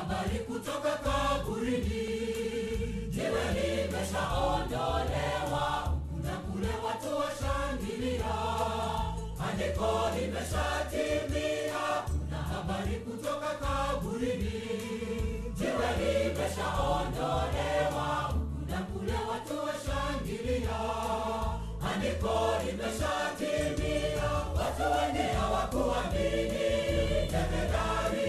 habari kutoka kaburini, jiwe limeshaondolewa, huku na kule watu washangilia, andiko limeshatimia. Kuna habari kutoka kaburini, jiwe limeshaondolewa, huku na kule watu washangilia, andiko limeshatimia. Watu wengi hawakuamini, jemedari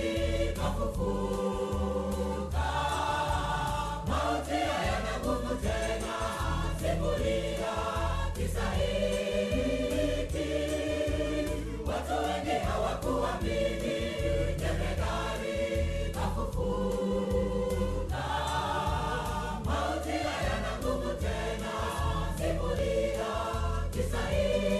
kafufuka. Mauti hayana nguvu tena, simulia kisa hiki. Watu wengi hawakuamini, jemedari kafufuka. Mauti hayana nguvu tena, simulia kisa hiki.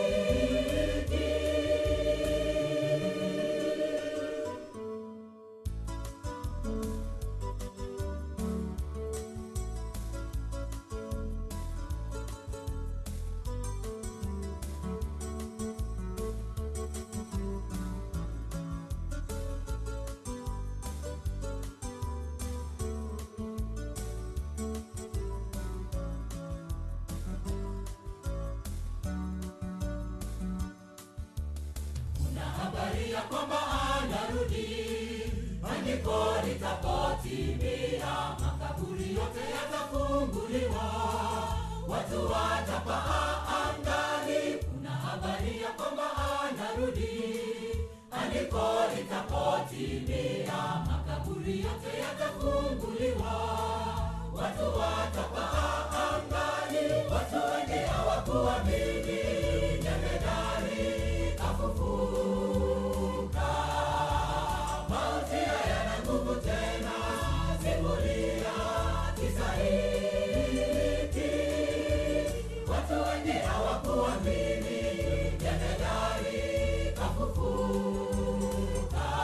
Kuna habari ya kwamba anarudi, andiko litapotimia, makaburi yote yatafunguliwa, watu watapaa angani. Kuna habari ya kwamba anarudi, andiko litapotimia, makaburi yote yatafunguliwa, watu watapaa angani. Watu wengi hawakuamini, jemedari kafufuka. Mauti hayana nguvu tena, simulia kisa hiki. Watu wengi hawakuamini, jemedari kafufuka.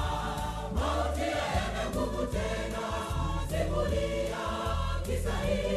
Mauti hayana nguvu tena, simulia kisa hiki.